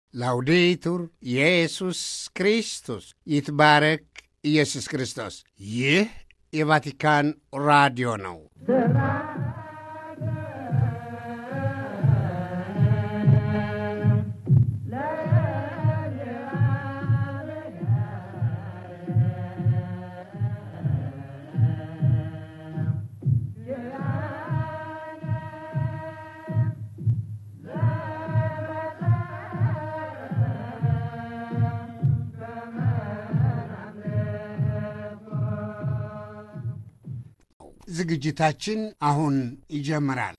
ላውዴቱር ኢየሱስ ክርስቶስ ይትባረክ ኢየሱስ ክርስቶስ። ይህ የቫቲካን ራዲዮ ነው። ዝግጅታችን አሁን ይጀምራል።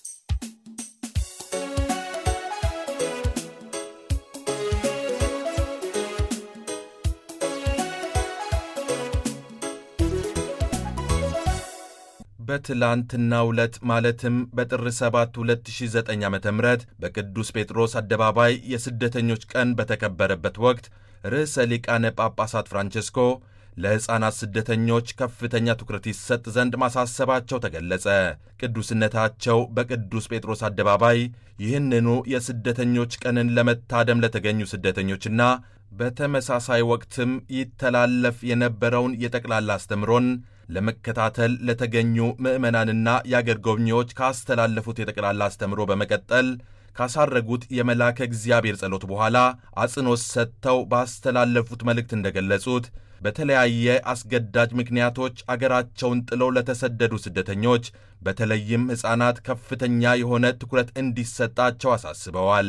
በትላንትናው ዕለት ማለትም በጥር 7 2009 ዓ ም በቅዱስ ጴጥሮስ አደባባይ የስደተኞች ቀን በተከበረበት ወቅት ርዕሰ ሊቃነ ጳጳሳት ፍራንቼስኮ ለሕፃናት ስደተኞች ከፍተኛ ትኩረት ይሰጥ ዘንድ ማሳሰባቸው ተገለጸ። ቅዱስነታቸው በቅዱስ ጴጥሮስ አደባባይ ይህንኑ የስደተኞች ቀንን ለመታደም ለተገኙ ስደተኞችና በተመሳሳይ ወቅትም ይተላለፍ የነበረውን የጠቅላላ አስተምሮን ለመከታተል ለተገኙ ምዕመናንና የአገር ጎብኚዎች ካስተላለፉት የጠቅላላ አስተምሮ በመቀጠል ካሳረጉት የመላከ እግዚአብሔር ጸሎት በኋላ አጽንኦት ሰጥተው ባስተላለፉት መልእክት እንደገለጹት በተለያየ አስገዳጅ ምክንያቶች አገራቸውን ጥለው ለተሰደዱ ስደተኞች በተለይም ሕፃናት ከፍተኛ የሆነ ትኩረት እንዲሰጣቸው አሳስበዋል።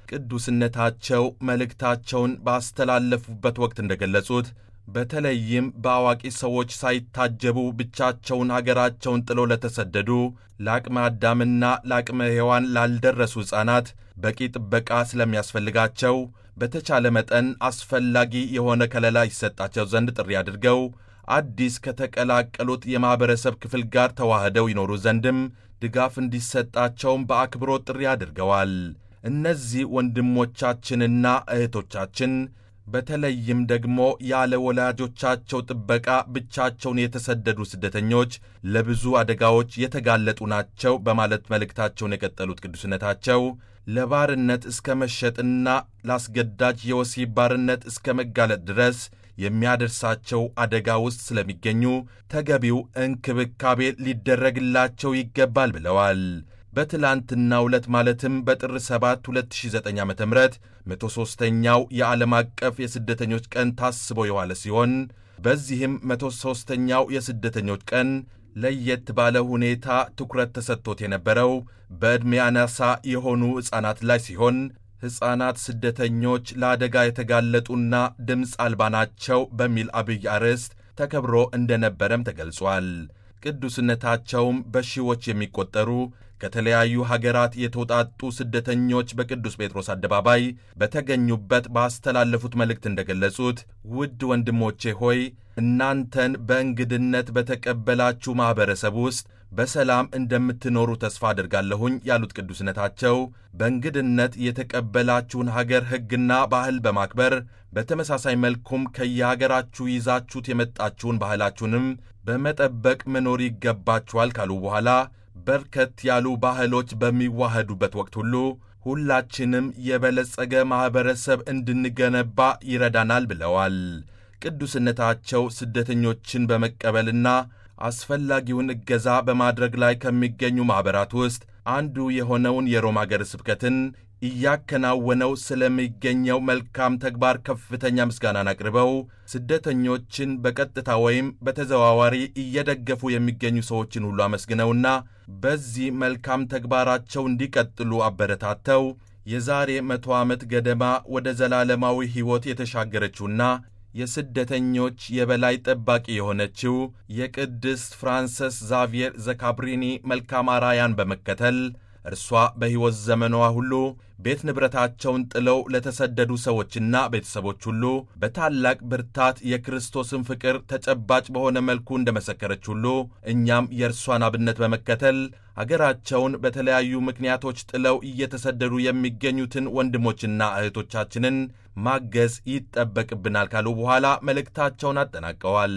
ቅዱስነታቸው መልእክታቸውን ባስተላለፉበት ወቅት እንደገለጹት በተለይም በአዋቂ ሰዎች ሳይታጀቡ ብቻቸውን አገራቸውን ጥለው ለተሰደዱ ለአቅመ አዳምና ለአቅመ ሔዋን ላልደረሱ ሕፃናት በቂ ጥበቃ ስለሚያስፈልጋቸው በተቻለ መጠን አስፈላጊ የሆነ ከለላ ይሰጣቸው ዘንድ ጥሪ አድርገው አዲስ ከተቀላቀሉት የማኅበረሰብ ክፍል ጋር ተዋህደው ይኖሩ ዘንድም ድጋፍ እንዲሰጣቸውም በአክብሮት ጥሪ አድርገዋል። እነዚህ ወንድሞቻችንና እህቶቻችን በተለይም ደግሞ ያለ ወላጆቻቸው ጥበቃ ብቻቸውን የተሰደዱ ስደተኞች ለብዙ አደጋዎች የተጋለጡ ናቸው በማለት መልእክታቸውን የቀጠሉት ቅዱስነታቸው ለባርነት እስከ መሸጥና ለአስገዳጅ የወሲብ ባርነት እስከ መጋለጥ ድረስ የሚያደርሳቸው አደጋ ውስጥ ስለሚገኙ ተገቢው እንክብካቤ ሊደረግላቸው ይገባል ብለዋል። በትላንትናው ዕለት ማለትም በጥር 7 2009 ዓ ም 103ኛው የዓለም አቀፍ የስደተኞች ቀን ታስቦ የዋለ ሲሆን በዚህም 103ኛው የስደተኞች ቀን ለየት ባለ ሁኔታ ትኩረት ተሰጥቶት የነበረው በዕድሜ አናሳ የሆኑ ሕፃናት ላይ ሲሆን ሕፃናት ስደተኞች ለአደጋ የተጋለጡና ድምፅ አልባ ናቸው በሚል አብይ አርዕስት ተከብሮ እንደነበረም ተገልጿል። ቅዱስነታቸውም በሺዎች የሚቆጠሩ ከተለያዩ ሀገራት የተውጣጡ ስደተኞች በቅዱስ ጴጥሮስ አደባባይ በተገኙበት ባስተላለፉት መልእክት እንደገለጹት ውድ ወንድሞቼ ሆይ እናንተን በእንግድነት በተቀበላችሁ ማኅበረሰብ ውስጥ በሰላም እንደምትኖሩ ተስፋ አድርጋለሁኝ ያሉት ቅዱስነታቸው በእንግድነት የተቀበላችሁን ሀገር ሕግና ባህል በማክበር በተመሳሳይ መልኩም ከየሀገራችሁ ይዛችሁት የመጣችሁን ባህላችሁንም በመጠበቅ መኖር ይገባችኋል ካሉ በኋላ በርከት ያሉ ባህሎች በሚዋህዱበት ወቅት ሁሉ ሁላችንም የበለጸገ ማኅበረሰብ እንድንገነባ ይረዳናል ብለዋል። ቅዱስነታቸው ስደተኞችን በመቀበልና አስፈላጊውን እገዛ በማድረግ ላይ ከሚገኙ ማኅበራት ውስጥ አንዱ የሆነውን የሮም አገረ ስብከትን እያከናወነው ስለሚገኘው መልካም ተግባር ከፍተኛ ምስጋናን አቅርበው ስደተኞችን በቀጥታ ወይም በተዘዋዋሪ እየደገፉ የሚገኙ ሰዎችን ሁሉ አመስግነውና በዚህ መልካም ተግባራቸው እንዲቀጥሉ አበረታተው የዛሬ መቶ ዓመት ገደማ ወደ ዘላለማዊ ሕይወት የተሻገረችውና የስደተኞች የበላይ ጠባቂ የሆነችው የቅድስት ፍራንሰስ ዛቪየር ዘካብሪኒ መልካም አራያን በመከተል እርሷ በሕይወት ዘመኗ ሁሉ ቤት ንብረታቸውን ጥለው ለተሰደዱ ሰዎችና ቤተሰቦች ሁሉ በታላቅ ብርታት የክርስቶስን ፍቅር ተጨባጭ በሆነ መልኩ እንደመሰከረች ሁሉ እኛም የእርሷን አብነት በመከተል አገራቸውን በተለያዩ ምክንያቶች ጥለው እየተሰደዱ የሚገኙትን ወንድሞችና እህቶቻችንን ማገዝ ይጠበቅብናል ካሉ በኋላ መልእክታቸውን አጠናቀዋል።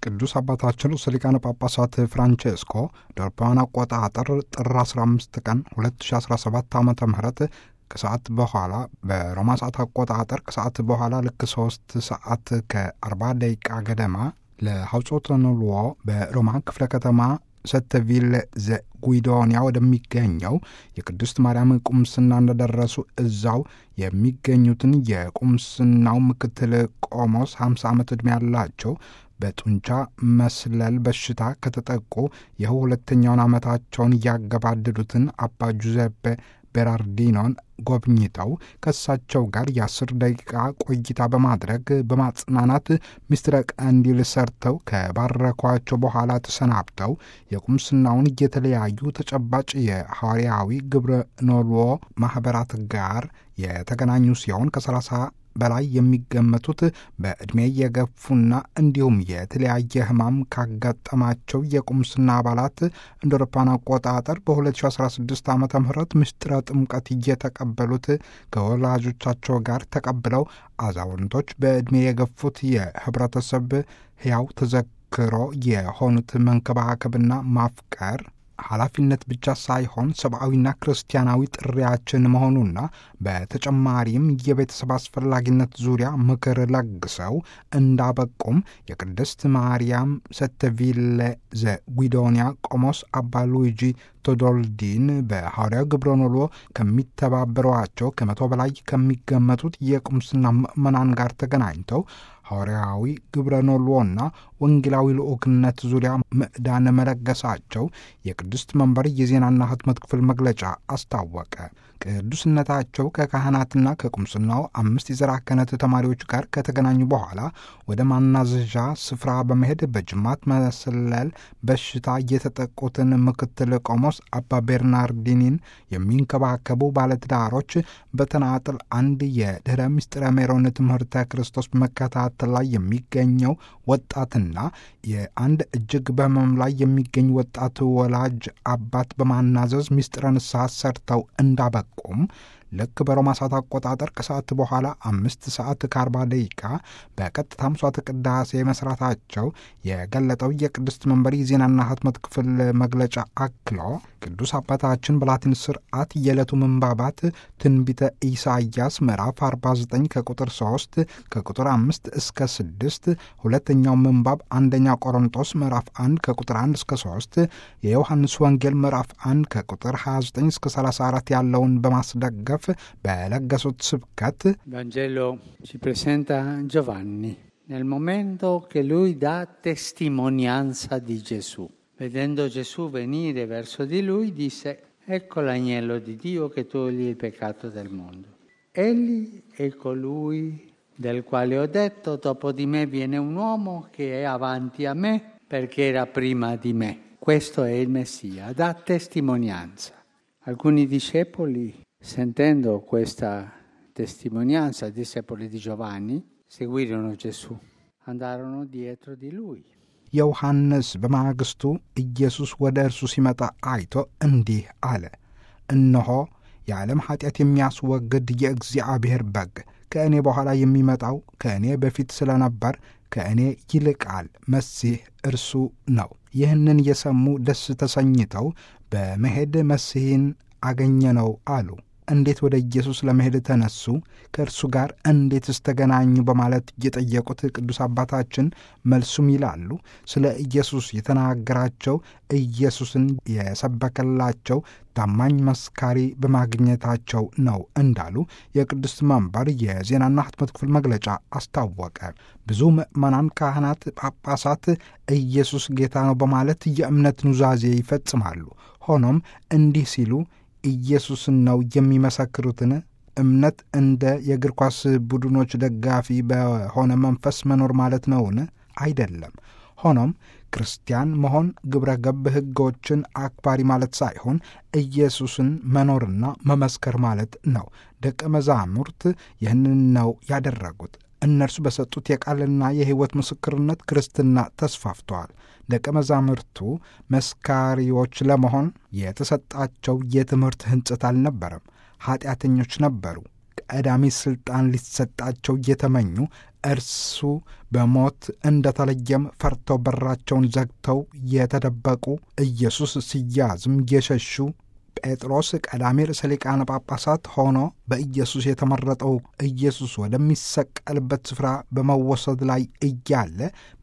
ቅዱስ አባታችን ርዕሰ ሊቃነ ጳጳሳት ፍራንቼስኮ በአውሮፓውያን አቆጣጠር ጥር 15 ቀን 2017 ዓ ም ከሰዓት በኋላ በሮማ ሰዓት አቆጣጠር ከሰዓት በኋላ ልክ ሶስት ሰዓት ከ40 ደቂቃ ገደማ ለሐውጾተ ንልዎ በሮማ ክፍለ ከተማ ሰተቪል ዘጉይዶንያ ወደሚገኘው የቅድስት ማርያም ቁምስና እንደደረሱ እዛው የሚገኙትን የቁምስናው ምክትል ቆሞስ 50 ዓመት ዕድሜ ያላቸው በጡንቻ መስለል በሽታ ከተጠቁ ይኸው ሁለተኛውን ዓመታቸውን እያገባደዱትን አባ ጁዘፔ ቤራርዲኖን ጎብኝተው ከእሳቸው ጋር የአስር ደቂቃ ቆይታ በማድረግ በማጽናናት ምስጢረ ቀንዲል ሰርተው ከባረኳቸው በኋላ ተሰናብተው የቁምስናውን የተለያዩ ተጨባጭ የሐዋርያዊ ግብረ ኖልዎ ማኅበራት ጋር የተገናኙ ሲሆን ከሰላሳ በላይ የሚገመቱት በዕድሜ የገፉና እንዲሁም የተለያየ ሕማም ካጋጠማቸው የቁምስና አባላት እንደ አውሮፓውያን አቆጣጠር በ2016 ዓ ም ምስጢረ ጥምቀት እየተቀበሉት ከወላጆቻቸው ጋር ተቀብለው አዛውንቶች በዕድሜ የገፉት የህብረተሰብ ሕያው ተዘክሮ የሆኑት መንከባከብና ማፍቀር ኃላፊነት ብቻ ሳይሆን ሰብአዊና ክርስቲያናዊ ጥሪያችን መሆኑና በተጨማሪም የቤተሰብ አስፈላጊነት ዙሪያ ምክር ለግሰው እንዳበቁም የቅድስት ማርያም ሰተቪለ ዘጉዶንያ ቆሞስ አባ ሉዊጂ ቶዶልዲን በሐዋርያው ግብረ ኖሎ ከሚተባበሯቸው ከመቶ በላይ ከሚገመቱት የቁምስና ምዕመናን ጋር ተገናኝተው ሐዋርያዊ ግብረ ኖሎና ወንጌላዊ ልዑክነት ዙሪያ ምዕዳን መለገሳቸው የቅድስት መንበር የዜናና ህትመት ክፍል መግለጫ አስታወቀ። ቅዱስነታቸው ከካህናትና ከቁምስናው አምስት የዘራ ክህነት ተማሪዎች ጋር ከተገናኙ በኋላ ወደ ማናዘዣ ስፍራ በመሄድ በጅማት መሰለል በሽታ የተጠቁትን ምክትል ቆሞስ አባ ቤርናርዲኒን የሚንከባከቡ ባለትዳሮች በተናጥል አንድ የድኅረ ምስጢረ ሜሮን ትምህርተ ክርስቶስ መከታተል ላይ የሚገኘው ወጣትና የአንድ እጅግ በህመም ላይ የሚገኝ ወጣት ወላጅ አባት በማናዘዝ ምስጢረ ንስሐ ሰርተው እንዳበቁም ልክ በሮማ ሰዓት አቆጣጠር ከሰዓት በኋላ አምስት ሰዓት ከአርባ ደቂቃ በቀጥታ ምሥዋዕተ ቅዳሴ መስራታቸው የገለጠው የቅድስት መንበር የዜናና ህትመት ክፍል መግለጫ አክሎ ቅዱስ አባታችን በላቲን ስርዓት የዕለቱ ምንባባት ትንቢተ ኢሳይያስ ምዕራፍ 49 ከቁጥር 3 ከቁጥር 5 እስከ 6፣ ሁለተኛው ምንባብ አንደኛ ቆሮንጦስ ምዕራፍ 1 ከቁጥር 1 እስከ 3፣ የዮሐንስ ወንጌል ምዕራፍ 1 ከቁጥር 29 እስከ 34 ያለውን በማስደገፍ በለገሱት ስብከት Vangelo ci presenta Giovanni nel momento che lui dà testimonianza di Gesù. Vedendo Gesù venire verso di lui, disse, ecco l'agnello di Dio che toglie il peccato del mondo. Egli è colui del quale ho detto, dopo di me viene un uomo che è avanti a me perché era prima di me. Questo è il Messia, dà testimonianza. Alcuni discepoli, sentendo questa testimonianza, discepoli di Giovanni, seguirono Gesù, andarono dietro di lui. ዮሐንስ በማግስቱ ኢየሱስ ወደ እርሱ ሲመጣ አይቶ እንዲህ አለ፣ እነሆ የዓለም ኀጢአት የሚያስወግድ የእግዚአብሔር በግ ከእኔ በኋላ የሚመጣው ከእኔ በፊት ስለነበር ከእኔ ይልቃል፣ መሲህ እርሱ ነው። ይህንን የሰሙ ደስ ተሰኝተው በመሄድ መሲህን አገኘነው አሉ። እንዴት ወደ ኢየሱስ ለመሄድ ተነሱ? ከእርሱ ጋር እንዴትስ ተገናኙ? በማለት የጠየቁት ቅዱስ አባታችን መልሱም ይላሉ ስለ ኢየሱስ የተናገራቸው ኢየሱስን የሰበከላቸው ታማኝ መስካሪ በማግኘታቸው ነው እንዳሉ የቅዱስ መንበር የዜናና ህትመት ክፍል መግለጫ አስታወቀ። ብዙ ምዕመናን፣ ካህናት፣ ጳጳሳት ኢየሱስ ጌታ ነው በማለት የእምነት ኑዛዜ ይፈጽማሉ። ሆኖም እንዲህ ሲሉ ኢየሱስን ነው የሚመሰክሩትን እምነት እንደ የእግር ኳስ ቡድኖች ደጋፊ በሆነ መንፈስ መኖር ማለት ነውን? አይደለም። ሆኖም ክርስቲያን መሆን ግብረ ገብ ሕጎችን አክባሪ ማለት ሳይሆን ኢየሱስን መኖርና መመስከር ማለት ነው። ደቀ መዛሙርት ይህንን ነው ያደረጉት። እነርሱ በሰጡት የቃልና የሕይወት ምስክርነት ክርስትና ተስፋፍተዋል። ደቀ መዛሙርቱ መስካሪዎች ለመሆን የተሰጣቸው የትምህርት ሕንጽት አልነበረም። ኀጢአተኞች ነበሩ። ቀዳሚ ሥልጣን ሊሰጣቸው እየተመኙ እርሱ በሞት እንደተለየም ፈርተው በራቸውን ዘግተው የተደበቁ ኢየሱስ ሲያዝም የሸሹ ጴጥሮስ ቀዳሚ ርዕሰ ሊቃነ ጳጳሳት ሆኖ በኢየሱስ የተመረጠው ኢየሱስ ወደሚሰቀልበት ስፍራ በመወሰድ ላይ እያለ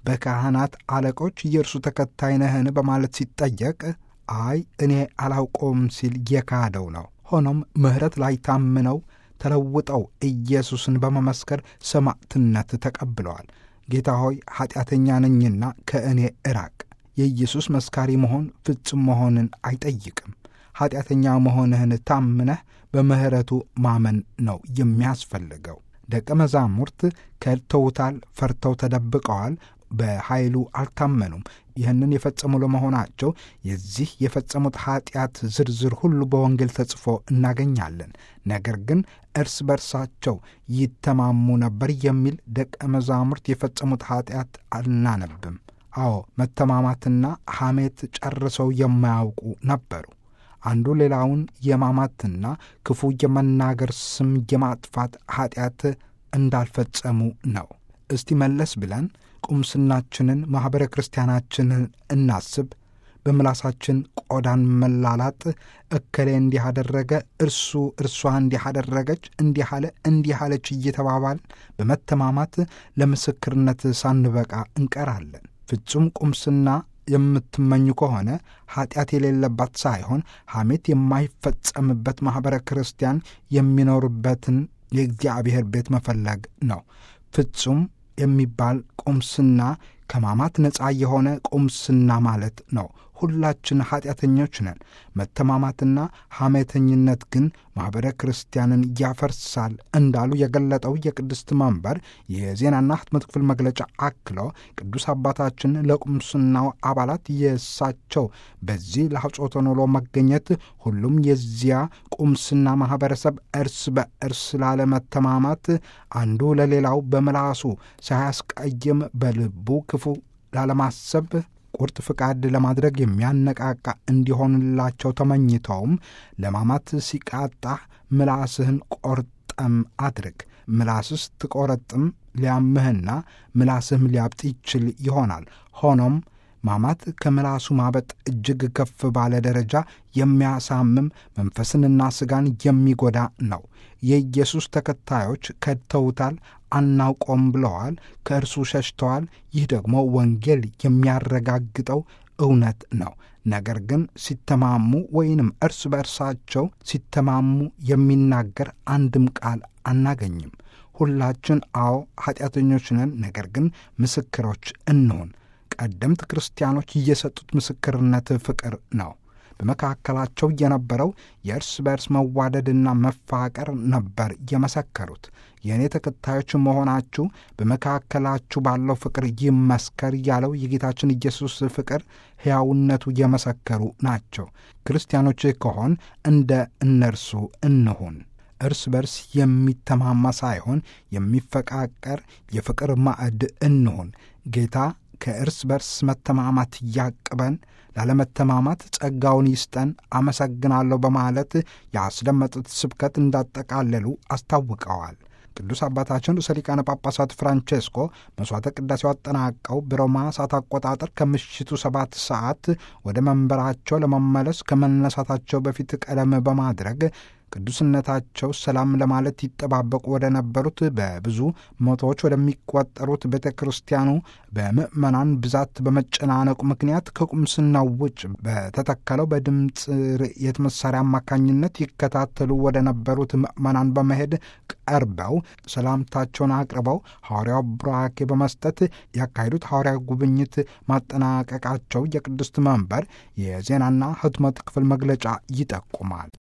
በካህናት አለቆች የእርሱ ተከታይ ነህን በማለት ሲጠየቅ አይ እኔ አላውቀውም ሲል የካደው ነው። ሆኖም ምሕረት ላይ ታምነው ተለውጠው ኢየሱስን በመመስከር ሰማዕትነት ተቀብለዋል። ጌታ ሆይ ኀጢአተኛ ነኝና ከእኔ እራቅ። የኢየሱስ መስካሪ መሆን ፍጹም መሆንን አይጠይቅም። ኀጢአተኛ መሆንህን ታምነህ በምሕረቱ ማመን ነው የሚያስፈልገው። ደቀ መዛሙርት ከድተውታል፣ ፈርተው ተደብቀዋል፣ በኃይሉ አልታመኑም። ይህንን የፈጸሙ ለመሆናቸው የዚህ የፈጸሙት ኀጢአት ዝርዝር ሁሉ በወንጌል ተጽፎ እናገኛለን። ነገር ግን እርስ በርሳቸው ይተማሙ ነበር የሚል ደቀ መዛሙርት የፈጸሙት ኀጢአት አናነብም። አዎ መተማማትና ሐሜት ጨርሰው የማያውቁ ነበሩ። አንዱ ሌላውን የማማትና ክፉ የመናገር ስም የማጥፋት ኀጢአት እንዳልፈጸሙ ነው። እስቲ መለስ ብለን ቁምስናችንን ማኅበረ ክርስቲያናችንን እናስብ። በምላሳችን ቆዳን መላላጥ፣ እከሌ እንዲህ አደረገ፣ እርሱ እርሷ እንዲህ አደረገች፣ እንዲህ አለ፣ እንዲህ አለች እየተባባል በመተማማት ለምስክርነት ሳንበቃ እንቀራለን። ፍጹም ቁምስና የምትመኙ ከሆነ ኀጢአት የሌለባት ሳይሆን ሐሜት የማይፈጸምበት ማኅበረ ክርስቲያን የሚኖርበትን የእግዚአብሔር ቤት መፈለግ ነው። ፍጹም የሚባል ቁምስና ከማማት ነፃ የሆነ ቁምስና ማለት ነው። ሁላችን ኀጢአተኞች ነን። መተማማትና ሐሜተኝነት ግን ማኅበረ ክርስቲያንን ያፈርሳል እንዳሉ የገለጠው የቅድስት መንበር የዜናና ሕትመት ክፍል መግለጫ አክሎ ቅዱስ አባታችን ለቁምስናው አባላት የእሳቸው በዚህ ለሐጾተ ኖሎ መገኘት ሁሉም የዚያ ቁምስና ማኅበረሰብ እርስ በእርስ ላለመተማማት አንዱ ለሌላው በምላሱ ሳያስቀይም በልቡ ክፉ ላለማሰብ ቁርጥ ፍቃድ ለማድረግ የሚያነቃቃ እንዲሆንላቸው ተመኝተውም ለማማት ሲቃጣ ምላስህን ቆርጠም አድርግ። ምላስስ ትቆረጥም ሊያምህና ምላስህም ሊያብጥ ይችል ይሆናል። ሆኖም ማማት ከምላሱ ማበጥ እጅግ ከፍ ባለ ደረጃ የሚያሳምም መንፈስንና ሥጋን የሚጎዳ ነው። የኢየሱስ ተከታዮች ከድተውታል፣ አናውቆም ብለዋል፣ ከእርሱ ሸሽተዋል። ይህ ደግሞ ወንጌል የሚያረጋግጠው እውነት ነው። ነገር ግን ሲተማሙ ወይንም እርስ በእርሳቸው ሲተማሙ የሚናገር አንድም ቃል አናገኝም። ሁላችን አዎ ኀጢአተኞች ነን፣ ነገር ግን ምስክሮች እንሆን። ቀደምት ክርስቲያኖች እየሰጡት ምስክርነት ፍቅር ነው። በመካከላቸው የነበረው የእርስ በእርስ መዋደድና መፋቀር ነበር የመሰከሩት። የእኔ ተከታዮች መሆናችሁ በመካከላችሁ ባለው ፍቅር ይመስከር ያለው የጌታችን ኢየሱስ ፍቅር ሕያውነቱ የመሰከሩ ናቸው። ክርስቲያኖች ከሆን እንደ እነርሱ እንሁን። እርስ በርስ የሚተማማ ሳይሆን የሚፈቃቀር የፍቅር ማዕድ እንሁን። ጌታ ከእርስ በርስ መተማማት ያቅበን፣ ላለመተማማት ጸጋውን ይስጠን። አመሰግናለሁ በማለት ያስደመጡት ስብከት እንዳጠቃለሉ አስታውቀዋል። ቅዱስ አባታችን ርዕሰ ሊቃነ ጳጳሳት ፍራንቼስኮ መሥዋዕተ ቅዳሴው አጠናቀው በሮማ ሰዓት አቆጣጠር ከምሽቱ ሰባት ሰዓት ወደ መንበራቸው ለመመለስ ከመነሳታቸው በፊት ቀደም በማድረግ ቅዱስነታቸው ሰላም ለማለት ይጠባበቁ ወደ ነበሩት በብዙ መቶዎች ወደሚቆጠሩት ቤተ ክርስቲያኑ በምዕመናን ብዛት በመጨናነቁ ምክንያት ከቁምስናው ውጭ በተተከለው በድምፅ ርዕየት መሳሪያ አማካኝነት ይከታተሉ ወደ ነበሩት ምዕመናን በመሄድ ቀርበው ሰላምታቸውን አቅርበው ሐዋርያው ቡራኬ በመስጠት ያካሄዱት ሐዋርያዊ ጉብኝት ማጠናቀቃቸው የቅድስት መንበር የዜናና ሕትመት ክፍል መግለጫ ይጠቁማል።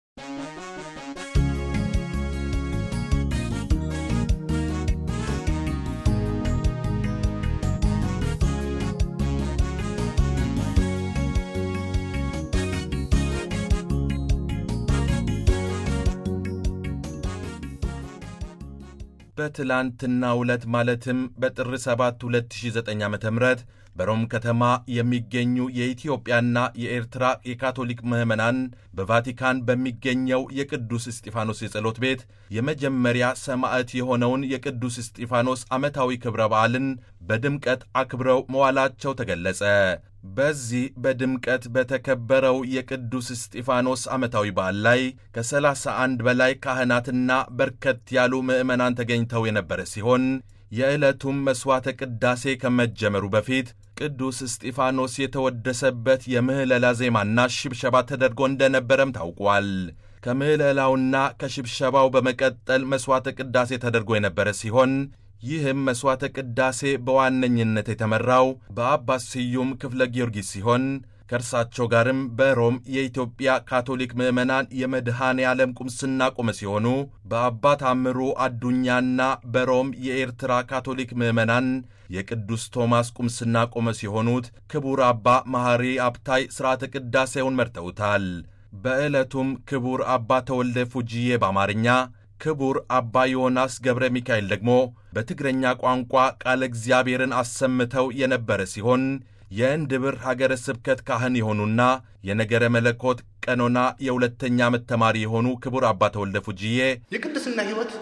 በትላንትናው ዕለት ማለትም በጥር 7 2009 ዓ ም በሮም ከተማ የሚገኙ የኢትዮጵያና የኤርትራ የካቶሊክ ምዕመናን በቫቲካን በሚገኘው የቅዱስ እስጢፋኖስ የጸሎት ቤት የመጀመሪያ ሰማዕት የሆነውን የቅዱስ እስጢፋኖስ ዓመታዊ ክብረ በዓልን በድምቀት አክብረው መዋላቸው ተገለጸ። በዚህ በድምቀት በተከበረው የቅዱስ እስጢፋኖስ ዓመታዊ በዓል ላይ ከ31 በላይ ካህናትና በርከት ያሉ ምዕመናን ተገኝተው የነበረ ሲሆን የዕለቱም መሥዋዕተ ቅዳሴ ከመጀመሩ በፊት ቅዱስ እስጢፋኖስ የተወደሰበት የምህለላ ዜማና ሽብሸባ ተደርጎ እንደነበረም ታውቋል። ከምህለላውና ከሽብሸባው በመቀጠል መሥዋዕተ ቅዳሴ ተደርጎ የነበረ ሲሆን ይህም መሥዋዕተ ቅዳሴ በዋነኝነት የተመራው በአባት ስዩም ክፍለ ጊዮርጊስ ሲሆን ከእርሳቸው ጋርም በሮም የኢትዮጵያ ካቶሊክ ምዕመናን የመድኃኔ ዓለም ቁምስና ቆመ ሲሆኑ በአባት አምሩ አዱኛና በሮም የኤርትራ ካቶሊክ ምዕመናን የቅዱስ ቶማስ ቁምስና ቆመ ሲሆኑት ክቡር አባ መሐሪ አብታይ ሥርዓተ ቅዳሴውን መርተውታል። በዕለቱም ክቡር አባ ተወልደ ፉጂዬ በአማርኛ ክቡር አባ ዮናስ ገብረ ሚካኤል ደግሞ በትግረኛ ቋንቋ ቃለ እግዚአብሔርን አሰምተው የነበረ ሲሆን የእንድብር ሀገረ ስብከት ካህን የሆኑና የነገረ መለኮት ቀኖና የሁለተኛ ዓመት ተማሪ የሆኑ ክቡር አባ ተወልደ ፉጂዬ የቅድስና ሕይወት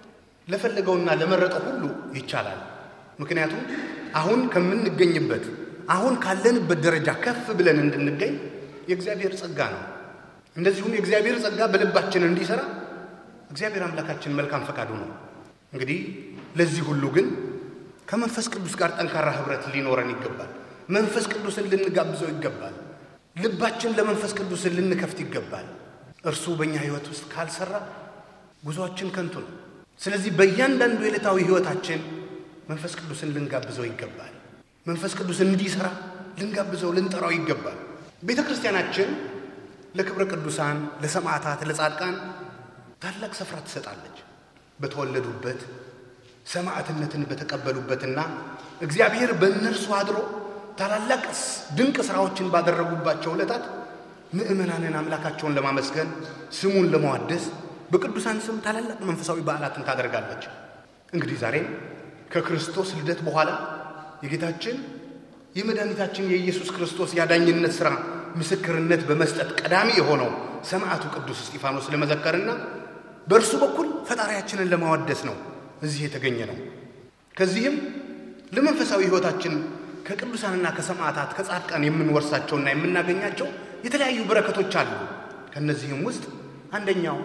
ለፈለገውና ለመረጠው ሁሉ ይቻላል። ምክንያቱም አሁን ከምንገኝበት አሁን ካለንበት ደረጃ ከፍ ብለን እንድንገኝ የእግዚአብሔር ጸጋ ነው። እንደዚሁም የእግዚአብሔር ጸጋ በልባችን እንዲሠራ እግዚአብሔር አምላካችን መልካም ፈቃዱ ነው። እንግዲህ ለዚህ ሁሉ ግን ከመንፈስ ቅዱስ ጋር ጠንካራ ኅብረት ሊኖረን ይገባል። መንፈስ ቅዱስን ልንጋብዘው ይገባል። ልባችን ለመንፈስ ቅዱስን ልንከፍት ይገባል። እርሱ በእኛ ሕይወት ውስጥ ካልሰራ ጉዞአችን ከንቱ ነው። ስለዚህ በእያንዳንዱ የዕለታዊ ሕይወታችን መንፈስ ቅዱስን ልንጋብዘው ይገባል። መንፈስ ቅዱስን እንዲሠራ ልንጋብዘው፣ ልንጠራው ይገባል። ቤተ ክርስቲያናችን ለክብረ ቅዱሳን፣ ለሰማዕታት፣ ለጻድቃን ታላቅ ስፍራ ትሰጣለች። በተወለዱበት ሰማዕትነትን በተቀበሉበትና እግዚአብሔር በእነርሱ አድሮ ታላላቅ ድንቅ ሥራዎችን ባደረጉባቸው ዕለታት ምዕመናንን አምላካቸውን ለማመስገን ስሙን ለመዋደስ በቅዱሳን ስም ታላላቅ መንፈሳዊ በዓላትን ታደርጋለች። እንግዲህ ዛሬም ከክርስቶስ ልደት በኋላ የጌታችን የመድኃኒታችን የኢየሱስ ክርስቶስ ያዳኝነት ሥራ ምስክርነት በመስጠት ቀዳሚ የሆነው ሰማዕቱ ቅዱስ እስጢፋኖስ ለመዘከርና በእርሱ በኩል ፈጣሪያችንን ለማወደስ ነው እዚህ የተገኘ ነው። ከዚህም ለመንፈሳዊ ሕይወታችን ከቅዱሳንና ከሰማዕታት ከጻድቃን የምንወርሳቸውና የምናገኛቸው የተለያዩ በረከቶች አሉ። ከእነዚህም ውስጥ አንደኛው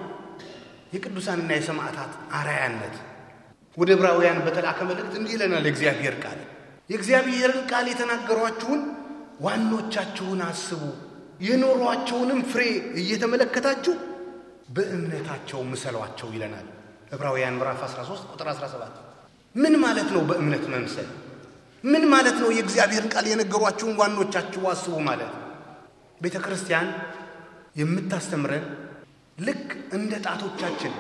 የቅዱሳንና የሰማዕታት አርአያነት። ወደ ዕብራውያን በተላከ መልእክት እንዲህ ይለናል የእግዚአብሔር ቃል የእግዚአብሔርን ቃል የተናገሯችሁን ዋኖቻችሁን አስቡ፣ የኖሯቸውንም ፍሬ እየተመለከታችሁ በእምነታቸው ምሰሏቸው ይለናል ዕብራውያን ምዕራፍ 13 ቁጥር 17። ምን ማለት ነው በእምነት መምሰል? ምን ማለት ነው የእግዚአብሔርን ቃል የነገሯችሁን ዋኖቻችሁ አስቡ ማለት? ቤተ ክርስቲያን የምታስተምረን ልክ እንደ ጣቶቻችን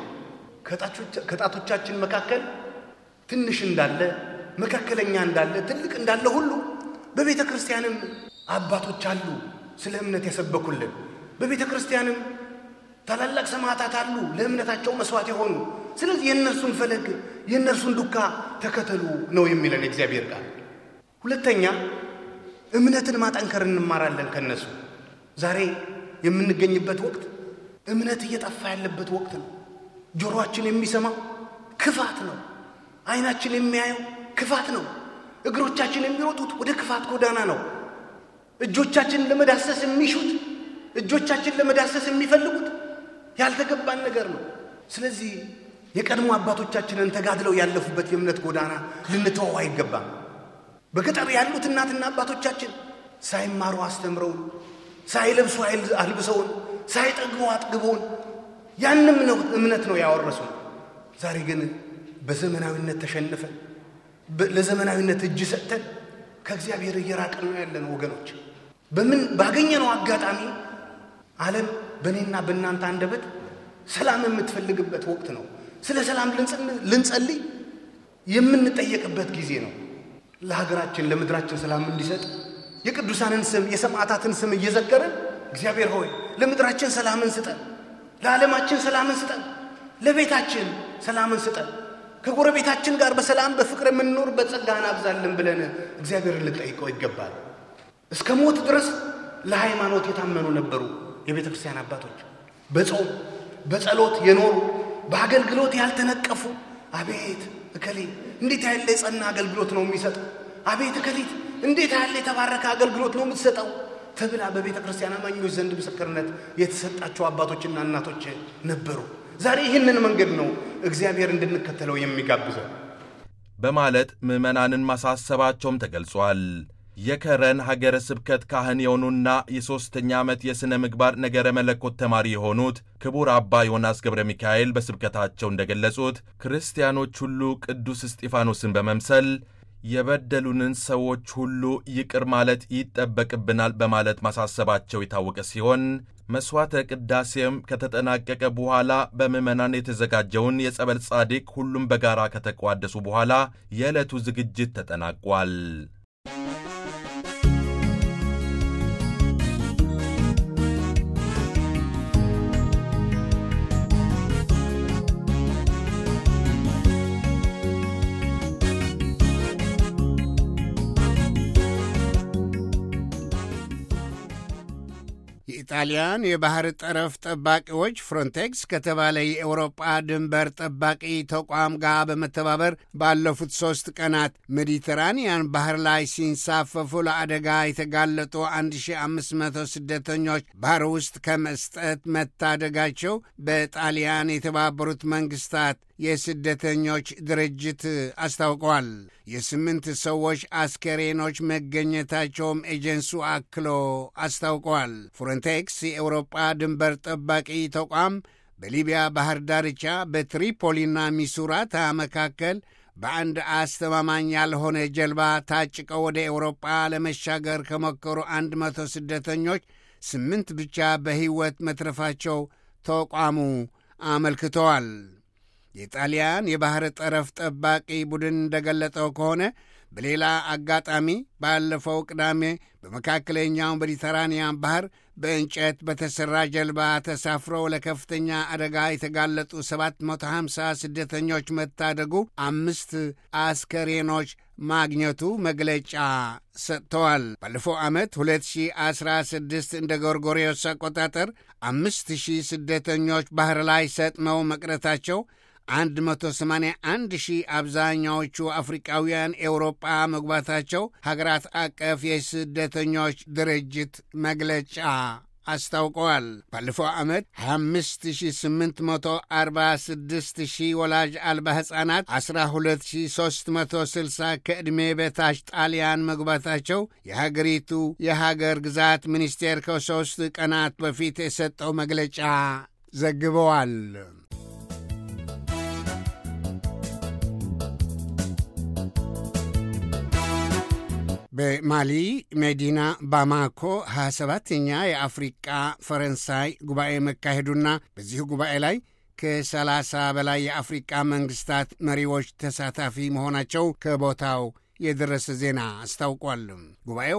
ከጣቶቻችን መካከል ትንሽ እንዳለ መካከለኛ እንዳለ ትልቅ እንዳለ ሁሉ በቤተ ክርስቲያንም አባቶች አሉ ስለ እምነት የሰበኩልን። በቤተ ክርስቲያንም ታላላቅ ሰማዕታት አሉ ለእምነታቸው መስዋዕት የሆኑ። ስለዚህ የእነርሱን ፈለግ የእነርሱን ዱካ ተከተሉ ነው የሚለን የእግዚአብሔር ቃል። ሁለተኛ እምነትን ማጠንከር እንማራለን ከነሱ። ዛሬ የምንገኝበት ወቅት እምነት እየጠፋ ያለበት ወቅት ነው። ጆሮአችን የሚሰማው ክፋት ነው። ዓይናችን የሚያየው ክፋት ነው። እግሮቻችን የሚሮጡት ወደ ክፋት ጎዳና ነው። እጆቻችን ለመዳሰስ የሚሹት እጆቻችን ለመዳሰስ የሚፈልጉት ያልተገባን ነገር ነው። ስለዚህ የቀድሞ አባቶቻችንን ተጋድለው ያለፉበት የእምነት ጎዳና ልንተወው አይገባም። በገጠር ያሉት እናትና አባቶቻችን ሳይማሩ አስተምረውን፣ ሳይለብሱ አልብሰውን፣ ሳይጠግቡ አጥግበውን ያንም ነው እምነት ነው ያወረሱን። ዛሬ ግን በዘመናዊነት ተሸንፈን ለዘመናዊነት እጅ ሰጥተን ከእግዚአብሔር እየራቅን ነው ያለን ወገኖች። በምን ባገኘነው አጋጣሚ ዓለም በእኔና በእናንተ አንደበት ሰላም የምትፈልግበት ወቅት ነው። ስለ ሰላም ልንጸልይ የምንጠየቅበት ጊዜ ነው። ለሀገራችን ለምድራችን ሰላም እንዲሰጥ የቅዱሳንን ስም የሰማዕታትን ስም እየዘከርን እግዚአብሔር ሆይ ለምድራችን ሰላምን ስጠን፣ ለዓለማችን ሰላምን ስጠን፣ ለቤታችን ሰላምን ስጠን፣ ከጎረቤታችን ጋር በሰላም በፍቅር የምንኖርበት ጸጋህን አብዛልን ብለን እግዚአብሔርን ልንጠይቀው ይገባል። እስከ ሞት ድረስ ለሃይማኖት የታመኑ ነበሩ የቤተ ክርስቲያን አባቶች። በጾም በጸሎት የኖሩ በአገልግሎት ያልተነቀፉ። አቤት እከሌ እንዴት ያለ የጸና አገልግሎት ነው የሚሰጠው፣ አቤት እከሊት እንዴት ያለ የተባረከ አገልግሎት ነው የምትሰጠው ተብላ በቤተ ክርስቲያን አማኞች ዘንድ ምስክርነት የተሰጣቸው አባቶችና እናቶች ነበሩ። ዛሬ ይህንን መንገድ ነው እግዚአብሔር እንድንከተለው የሚጋብዘው በማለት ምዕመናንን ማሳሰባቸውም ተገልጿል። የከረን ሀገረ ስብከት ካህን የሆኑና የሦስተኛ ዓመት የሥነ ምግባር ነገረ መለኮት ተማሪ የሆኑት ክቡር አባ ዮናስ ገብረ ሚካኤል በስብከታቸው እንደገለጹት ክርስቲያኖች ሁሉ ቅዱስ እስጢፋኖስን በመምሰል የበደሉንን ሰዎች ሁሉ ይቅር ማለት ይጠበቅብናል በማለት ማሳሰባቸው የታወቀ ሲሆን መሥዋዕተ ቅዳሴም ከተጠናቀቀ በኋላ በምዕመናን የተዘጋጀውን የጸበል ጻድቅ ሁሉም በጋራ ከተቋደሱ በኋላ የዕለቱ ዝግጅት ተጠናቋል። የኢጣሊያን የባህር ጠረፍ ጠባቂዎች ፍሮንቴክስ ከተባለ የኤውሮጳ ድንበር ጠባቂ ተቋም ጋር በመተባበር ባለፉት ሦስት ቀናት ሜዲተራንያን ባህር ላይ ሲንሳፈፉ ለአደጋ የተጋለጡ 1500 ስደተኞች ባህር ውስጥ ከመስጠት መታደጋቸው በጣሊያን የተባበሩት መንግስታት የስደተኞች ድርጅት አስታውቀዋል። የስምንት ሰዎች አስከሬኖች መገኘታቸውም ኤጀንሱ አክሎ አስታውቀዋል። ፍሮንቴክስ የኤውሮጳ ድንበር ጠባቂ ተቋም በሊቢያ ባህር ዳርቻ በትሪፖሊና ሚሱራታ መካከል በአንድ አስተማማኝ ያልሆነ ጀልባ ታጭቀው ወደ ኤውሮጳ ለመሻገር ከሞከሩ አንድ መቶ ስደተኞች ስምንት ብቻ በሕይወት መትረፋቸው ተቋሙ አመልክተዋል። የጣሊያን የባሕር ጠረፍ ጠባቂ ቡድን እንደገለጠው ከሆነ በሌላ አጋጣሚ ባለፈው ቅዳሜ በመካከለኛው ሜዲተራንያን ባህር በእንጨት በተሠራ ጀልባ ተሳፍረው ለከፍተኛ አደጋ የተጋለጡ 750 ስደተኞች መታደጉ አምስት አስከሬኖች ማግኘቱ መግለጫ ሰጥተዋል። ባለፈው ዓመት 2016 እንደ ጎርጎሪዮስ አቆጣጠር አምስት ሺህ ስደተኞች ባህር ላይ ሰጥመው መቅረታቸው 181 ሺህ አብዛኛዎቹ አፍሪቃውያን ኤውሮጳ መግባታቸው ሀገራት አቀፍ የስደተኞች ድርጅት መግለጫ አስታውቀዋል። ባለፈው ዓመት 25846 ሺህ ወላጅ አልባ ሕፃናት 12360 ከዕድሜ በታች ጣሊያን መግባታቸው የሀገሪቱ የሀገር ግዛት ሚኒስቴር ከሦስት ቀናት በፊት የሰጠው መግለጫ ዘግበዋል። በማሊ መዲና ባማኮ 27ተኛ የአፍሪቃ ፈረንሳይ ጉባኤ መካሄዱና በዚሁ ጉባኤ ላይ ከ30 በላይ የአፍሪቃ መንግስታት መሪዎች ተሳታፊ መሆናቸው ከቦታው የደረሰ ዜና አስታውቋል። ጉባኤው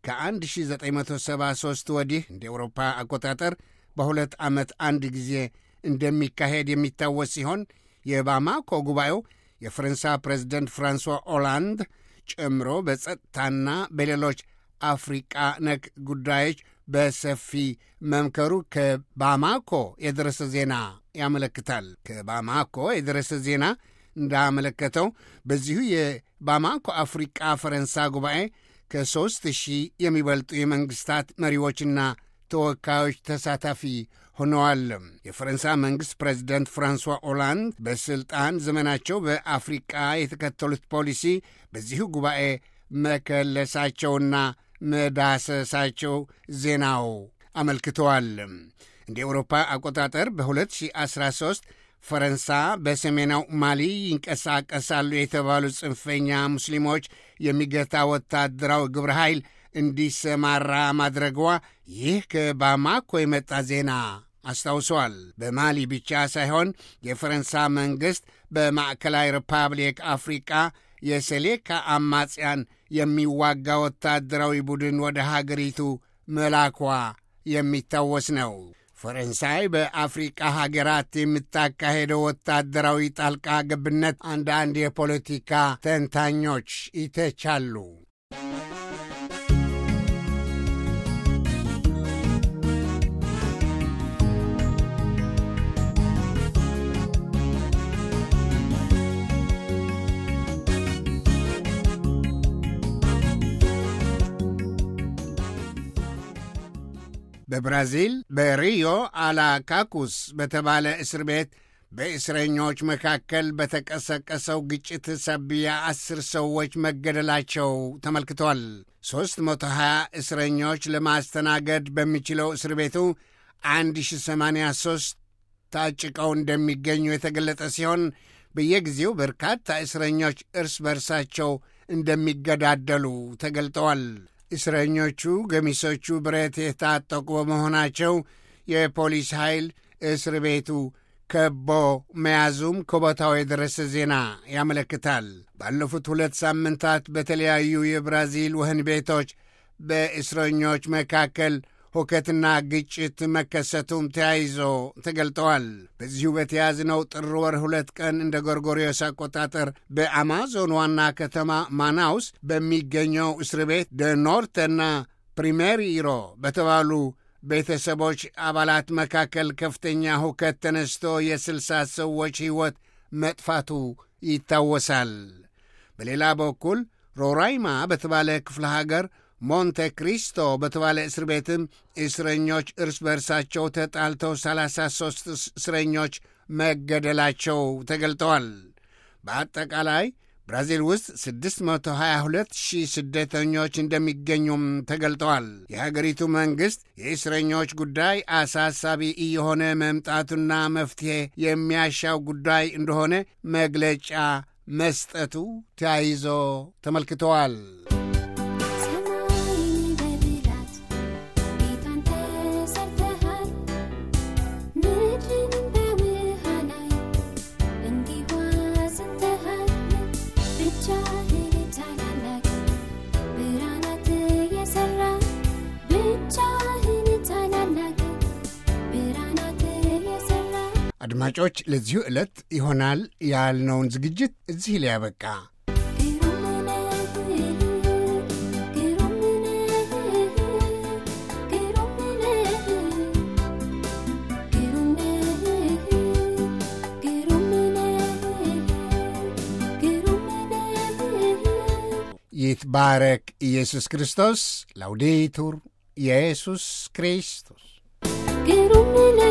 ከ1973 ወዲህ እንደ ኤውሮፓ አቆጣጠር በሁለት ዓመት አንድ ጊዜ እንደሚካሄድ የሚታወስ ሲሆን የባማኮ ጉባኤው የፈረንሳ ፕሬዚደንት ፍራንሷ ኦላንድ ጨምሮ በጸጥታና በሌሎች አፍሪቃ ነክ ጉዳዮች በሰፊ መምከሩ ከባማኮ የደረሰ ዜና ያመለክታል። ከባማኮ የደረሰ ዜና እንዳመለከተው በዚሁ የባማኮ አፍሪቃ ፈረንሳ ጉባኤ ከሦስት ሺህ የሚበልጡ የመንግሥታት መሪዎችና ተወካዮች ተሳታፊ ሆነዋል። የፈረንሳ መንግሥት ፕሬዚደንት ፍራንሷ ኦላንድ በሥልጣን ዘመናቸው በአፍሪቃ የተከተሉት ፖሊሲ በዚሁ ጉባኤ መከለሳቸውና መዳሰሳቸው ዜናው አመልክተዋል። እንደ ኤውሮፓ አቆጣጠር በ2013 ፈረንሳ በሰሜናው ማሊ ይንቀሳቀሳሉ የተባሉ ጽንፈኛ ሙስሊሞች የሚገታ ወታደራዊ ግብረ ኃይል እንዲሰማራ ማድረጓ ይህ ከባማኮ የመጣ ዜና አስታውሰዋል። በማሊ ብቻ ሳይሆን የፈረንሳ መንግሥት በማዕከላዊ ሪፐብሊክ አፍሪቃ የሴሌካ አማጽያን የሚዋጋ ወታደራዊ ቡድን ወደ ሀገሪቱ መላኳ የሚታወስ ነው። ፈረንሳይ በአፍሪቃ ሀገራት የምታካሄደው ወታደራዊ ጣልቃ ገብነት አንዳንድ የፖለቲካ ተንታኞች ይተቻሉ። በብራዚል በሪዮ አላካኩስ በተባለ እስር ቤት በእስረኞች መካከል በተቀሰቀሰው ግጭት ሳቢያ አስር ሰዎች መገደላቸው ተመልክቷል። 320 እስረኞች ለማስተናገድ በሚችለው እስር ቤቱ 1083 ታጭቀው እንደሚገኙ የተገለጠ ሲሆን በየጊዜው በርካታ እስረኞች እርስ በርሳቸው እንደሚገዳደሉ ተገልጠዋል። እስረኞቹ ገሚሶቹ ብረት የታጠቁ በመሆናቸው የፖሊስ ኃይል እስር ቤቱ ከቦ መያዙም ከቦታው የደረሰ ዜና ያመለክታል። ባለፉት ሁለት ሳምንታት በተለያዩ የብራዚል ወህኒ ቤቶች በእስረኞች መካከል ሁከትና ግጭት መከሰቱም ተያይዞ ተገልጠዋል። በዚሁ በተያዝነው ጥር ወር ሁለት ቀን እንደ ጎርጎሪዮስ አቆጣጠር በአማዞን ዋና ከተማ ማናውስ በሚገኘው እስር ቤት ደኖርተና ፕሪሜሪሮ በተባሉ ቤተሰቦች አባላት መካከል ከፍተኛ ሁከት ተነስቶ የስልሳ ሰዎች ሕይወት መጥፋቱ ይታወሳል። በሌላ በኩል ሮራይማ በተባለ ክፍለ ሀገር ሞንቴ ክሪስቶ በተባለ እስር ቤትም እስረኞች እርስ በርሳቸው ተጣልተው 33 እስረኞች መገደላቸው ተገልጠዋል። በአጠቃላይ ብራዚል ውስጥ 622 ሺህ ስደተኞች እንደሚገኙም ተገልጠዋል። የሀገሪቱ መንግሥት የእስረኞች ጉዳይ አሳሳቢ እየሆነ መምጣቱና መፍትሔ የሚያሻው ጉዳይ እንደሆነ መግለጫ መስጠቱ ተያይዞ ተመልክተዋል። አድማጮች ለዚሁ ዕለት ይሆናል ያልነውን ዝግጅት እዚህ ላይ ያበቃ። ይትባረክ ኢየሱስ ክርስቶስ። ላውዴቱር ኢየሱስ ክርስቶስ